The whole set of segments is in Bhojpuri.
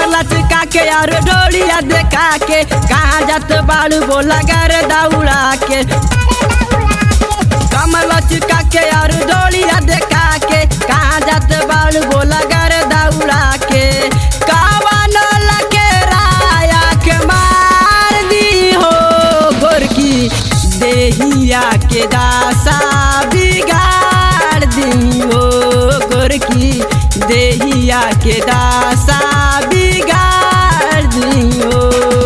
लचका के और डोलिया देखा के कहाँ जात बाड़ू बोला गर दौड़ा के कमल लचका के और डोलिया देखा के कहाँ जात बाड़ू बोला गर दौड़ा के कावन लगे राया के मार दी हो गोरकी देहिया के दासा बिगाड़ दी हो गोरकी देहिया के दासा बिगाड़ दी हो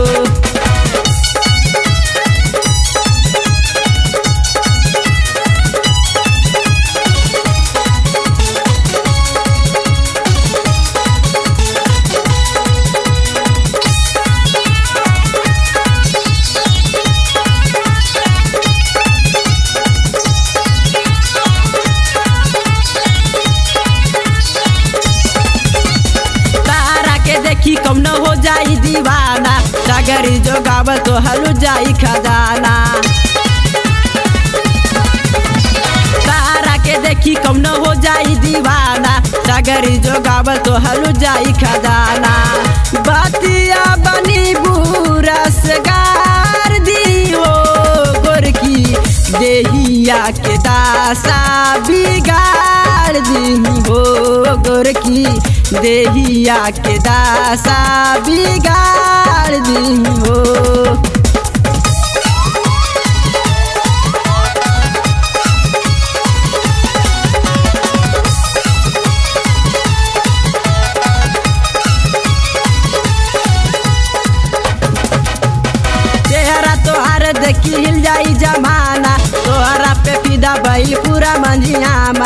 तारा के देखी कम न हो जाई दीवाना सागरी जो गावल तो हलू जाई खजाना तारा के देखी कम न हो जाई दीवाना सागरी जो गावल तो हलू जाई खजाना बतिया बनी बुरा से गार दी हो गोरकी देहिया के दासा बिगाड़ दी हो गोरकी देहिया के दासा बिगाड़ दी हो चेहरा तोहार देखी हिल जाई जमाना तोहरा पे फिदा भइल पूरा मंजियामा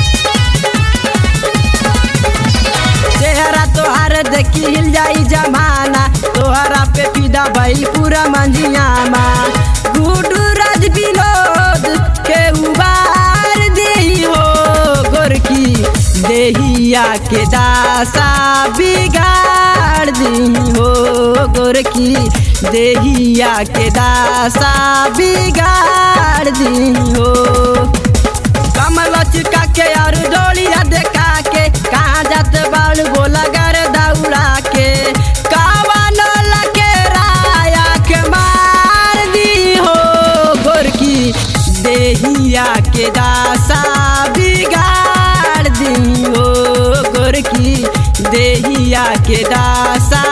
चेहरा तोहार देखी हिल जाई जमाना तोहरा पे फिदा भइल पूरा मंजियामा गुडू राज विनोद के उबार दी हो गोरकी देहिया के दासा बिगाड़ दी हो गोरकी देहिया के दासा बिगाड़ दी हो कमल चिका के और डोलिया देखा के कहाँ जात बाल बोला गर दौड़ा के कावन लगे राया के मार दी हो गोरकी देहिया के दासा बिगाड़ दी हो गोरकी देहिया के दासा